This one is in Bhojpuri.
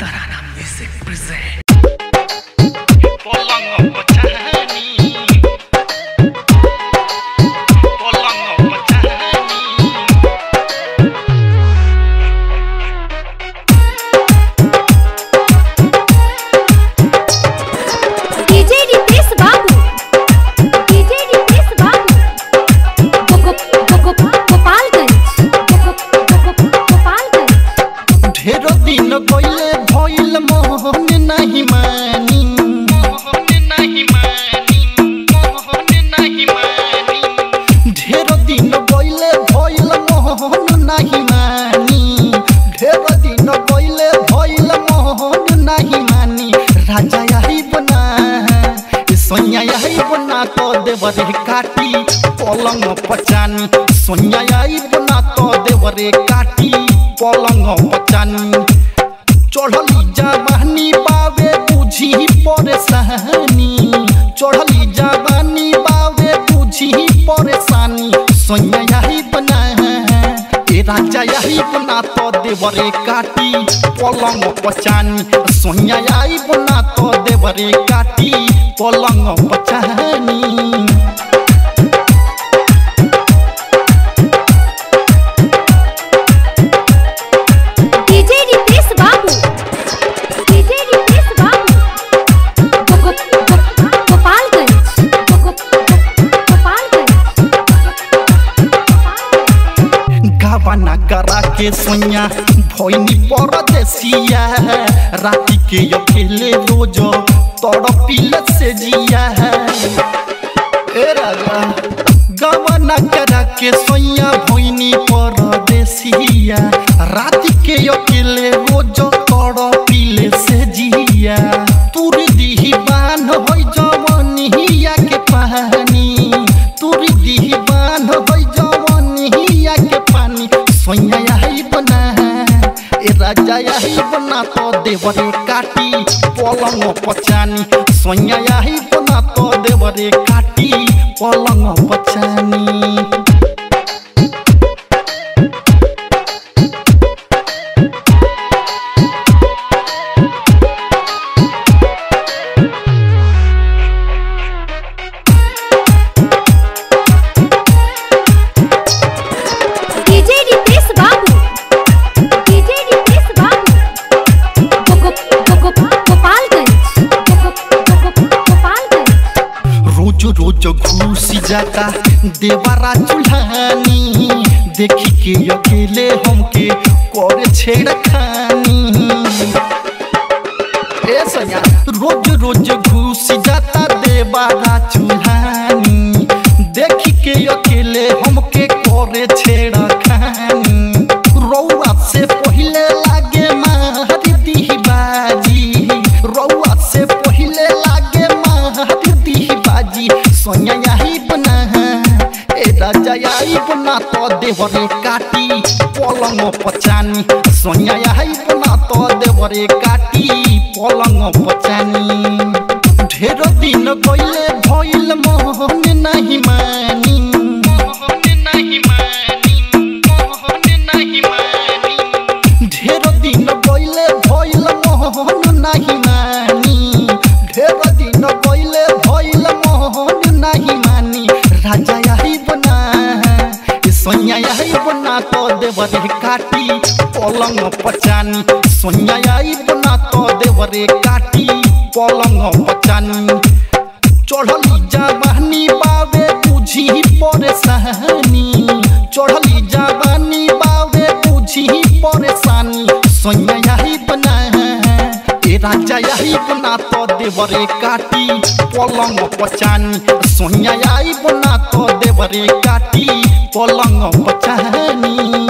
Tarana Music present. Polango Pachani Polango Pachani DJ Ritesh Babu DJ Ritesh बाबू गोगो गोगो गोपालगंज गोगो गोगो गोपालगंज ढेर दिन गइले भइल मोहन नाही मानी मोहन नहीं मानी मोहन नहीं मानी ढेर दिन गइले भइल मोहन नाही मानी ढेर दिन गइले भइल मोहन नाही मानी राजा यही बना सोनिया यही बना तो देवरे काटी पलंग पचानी सोनिया यही बना तो देवरे काटी पलंग पचानी चढ़ली जवानी बावे बुझी परेशानी चढ़ली जवानी बावे बुझी परेशानी सोनिया यही बना ए राजा यही बना तो देवरे काटी पलंग पचानी सोनिया यही बना तो देवरे काटी पलंग पचानी डीजे रितेश बाबू डीजे रितेश बाबू गोगो गोगो गोपालगंज गोगो गोगो गोपालगंज गावाना करा के सोनिया भोइनी परदेसिया राति के अकेले रोज तड़पिल से जिया ए राजा गावाना करा के सोनिया भोइनी परदेसिया राति के अकेले रोज तड़पिल से जिया तुरी दिही बान होइ जवनिया के पानी तुरी दिही बान होइ जवनिया के पानी सोया यही बना ए राजा यही बना तो देवरे काटी पलंग पचानी सोया यही बना तो देवरे काटी पलंग पचानी डीजे रितेश बाबू डीजे रितेश बाबू गोगो गोगो गोपालगंज गोगो गोगो गोपालगंज रोज रोज घुसी जाता देवरा चूल्हानी देखी के अकेले हमके करे छेड़खानी ए सैया रोज रोज घुसी जाता देवरा चूल्हानी देखी के अकेले हमके करे छेड़खानी रौआ से पहिले लागे मारी दीही बाजी रौआ से पहिले लागे मारी दीही बाजी सोया यही बना ए राजा यही बना तो देवरे काटी पलंग पचानी सोया यही बना तो देवरे काटी पलंग पचानी ढेर दिन गइले भइल मोहन नहीं मानी मोहन नहीं मानी मोहन नहीं मानी ढेर दिन गइले भइल मोहन नाही मानी ढेर दिन गइले भइल मोहन नाही मानी राजा यही बना सोनिया यही बना तो देवरे काटी पलंग पचानी सोनिया यही बना तो देवरे काटी पलंग पचानी चढ़ली जवानी बावे बुझी परेशानी चढ़ली जवानी बावे बुझी परेशानी सोनिया यही बना ए राजा यही बना तो देवरे काटी पलंग पचानी सोनिया यही बना तो देवरे काटी पलंग पचानी